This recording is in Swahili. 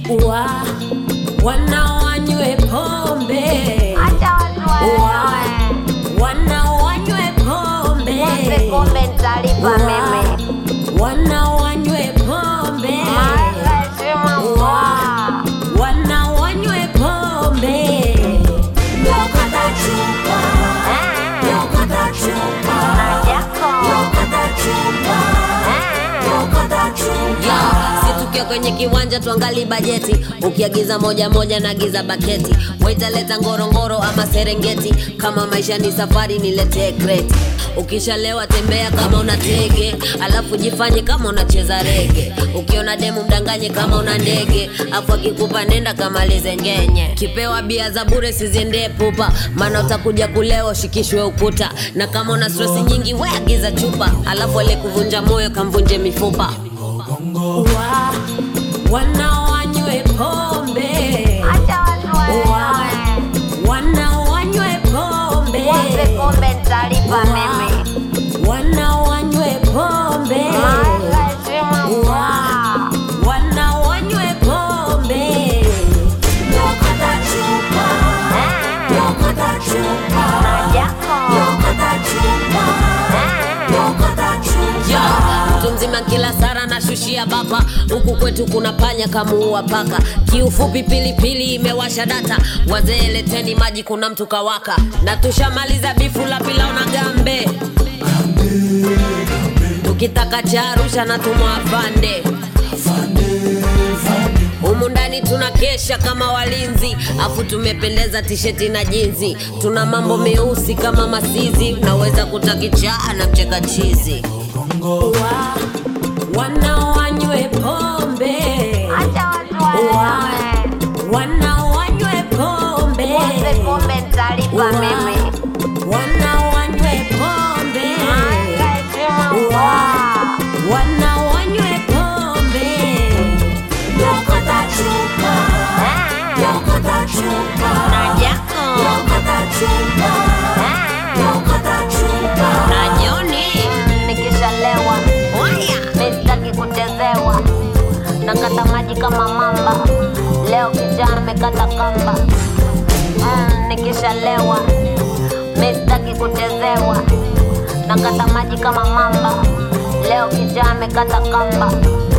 wa wanaowanywe pombe Acha watu wa waelewe. wanaowanywe pombe Nipe pombe nitalipa mimi. wanaowanywe pombe Maliza heshima wa kwa. wanaowanywe pombe Nyokota chupa, Eh, nyokota chupa, na yako. nyokota chupa, Eh, nyokota chupa. Ya, si tukiwa kwenye kiwanja tuangali bajeti ukiagiza moja moja naagiza baketi waitaleta ngorongoro ama serengeti kama maisha ni safari niletee kreti ukishalewa tembea kama una tege alafu jifanye kama unacheza rege ukiona demu mdanganye kama una ndege afu akikupa nenda kamalize ngenye kipewa bia za bure siziendee pupa maana utakuja kulewa ushikishwe ukuta na kama una stresi nyingi we agiza chupa alafu aliyekuvunja moyo kamvunje mifupa wa wanaowanywe pombe acha watu wa waelewe. wanaowanywe pombe Nipe pombe nitalipa mimi. wanaowanywe pombe Maliza heshima wa kwa. wanaowanywe pombe nyokota chupa Eh, nyokota chupa na yako. nyokota chupa Eh, nyokota chupa Yo, mtu mzima kila sara na shushia bapa huku kwetu kuna panya kamuua paka kiufupi pilipili imewasha data wazee leteni maji kuna mtu kawaka na tushamaliza bifu la pilau na gambe tukitaka cha arusha na tumwa afande humu ndani tuna kesha kama walinzi afu tumependeza tisheti na jinzi tuna mambo meusi kama masizi unaweza kutakichaa na mcheka chizi wa wanaowanywe pombe acha watu wa waelewe. wanaowanywe pombe Nipe pombe nitalipa wa mimi. wanaowanywe pombe Maliza heshima wa kwa. wanaowanywe pombe nyokota chupa Eh, nyokota chupa na yako. nyokota chupa Eh, nyokota chupa na joni nikishalewa waya mistaki kuchezewa nakata maji kama mamba leo kijana amekata kamba mm, nikishalewa mistaki kuchezewa nakata maji kama mamba leo kijana amekata kamba